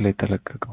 ላይ የተለቀቀው?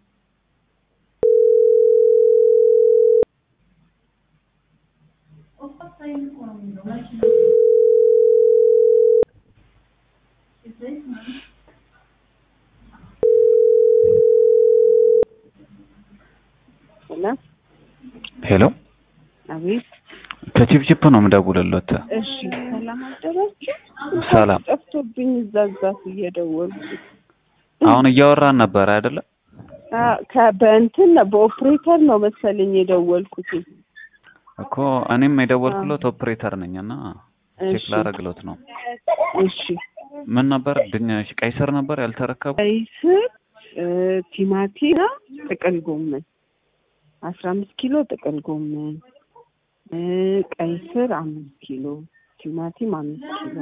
ሄሎ ሄሎ አቤት። ከቺፕቺፕ ነው የምደውልልዎት። እሺ ሰላም አደራችሁ። ሰላም። ጠፍቶብኝ እዛ እዛት እየደወልኩ አሁን እያወራን ነበር አይደለ? አ- ከ- በእንትን ነው በኦፕሬተር ነው መሰለኝ የደወልኩት። እኮ እኔም የደወልኩለት ኦፕሬተር ነኝ እና ቼክ እሺ ላደርግሎት ነው። እሺ ምን ነበር ድንች ቀይ ስር ነበር ያልተረከቡ? ቀይ ስር እ፣ ቲማቲም ጥቅል ጎመን አስራ አምስት ኪሎ ጥቅል ጎመን እ፣ ቀይ ስር አምስት ኪሎ ቲማቲም አምስት ኪሎ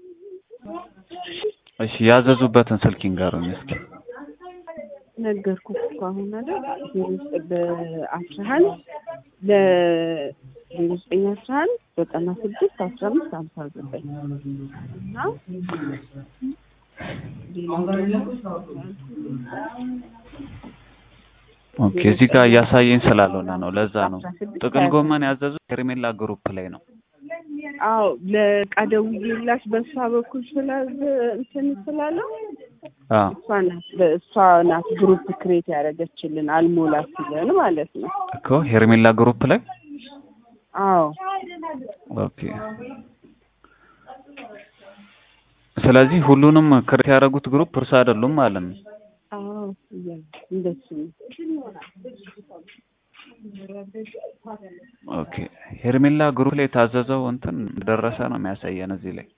እሺ ያዘዙበትን ስልክ ይንገሩኝ እስኪ። ነገርኩት እኮ አሁን አይደል ዜሮ ዘጠኝ በአስራ አንድ ለዜሮ ዘጠኝ አስራ አንድ ዘጠና ስድስት አስራ አምስት ሀምሳ ዘጠኝ እና ሌላው ደግሞ ኦኬ እዚህ ጋር እያሳየኝ ስላልሆነ ነው ለዛ ነው። አስራ ስድስት ጥቅል ሀያ ጎመን ያዘዙት ሄርሜላ ግሩፕ ላይ ነው። አዎ ለዕቃ ደውዬላት በእሷ በኩል ስላዘ እንትን ስላለው አ እሷ ናት በእሷ ናት ግሩፕ ክሬት ያደረገችልን አልሞላ ሲለን ማለት ነው። እኮ ሄርሜላ ግሩፕ ላይ አዎ ኦኬ። ስለዚህ ሁሉንም ክሬት ያደረጉት ግሩፕ እርሱ አይደሉም ማለት ነው። አዎ እያ- እንደሱ ነው። ኦኬ ሄርሜላ ግሩፕ ላይ የታዘዘው እንትን ደረሰ ነው የሚያሳየን እዚህ ላይ።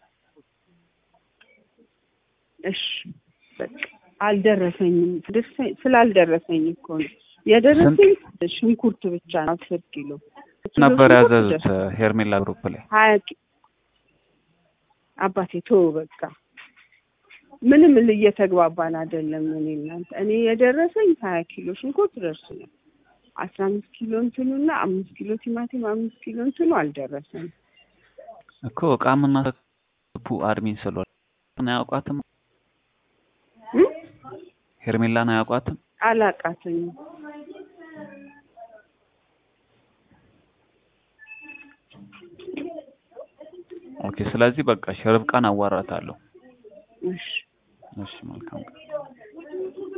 እሺ በቃ አልደረሰኝም። ደርሰኝ ስላልደረሰኝ እኮ ነው የደረሰኝ ሽንኩርት ብቻ ነው አስር ኪሎ ኪሎ ነበር ሽንኩርት ያዘዙት ደርሶ- ሄርሜላ ግሩፕ ላይ። ሀያ ኪ- አባቴ ቶ በቃ ምንም እየተግባባን አይደለም። እኔ እናንተ እኔ የደረሰኝ ሀያ ኪሎ ሽንኩርት ደርሶኛል። አስራ አምስት ኪሎ እንትኑና አምስት ኪሎ ቲማቲም አምስት ኪሎ እንትኑ አልደረሰም። እኮ እቃ የምናስገቡ አድሚን ስለሆነ አያውቋትም። እም? ሄርሜላን አያውቋትም። አላቃተኝም። ኦኬ ስለዚህ በቃ እሺ ርብቃን አዋራታለሁ። እሺ እሺ መልካም ቀን።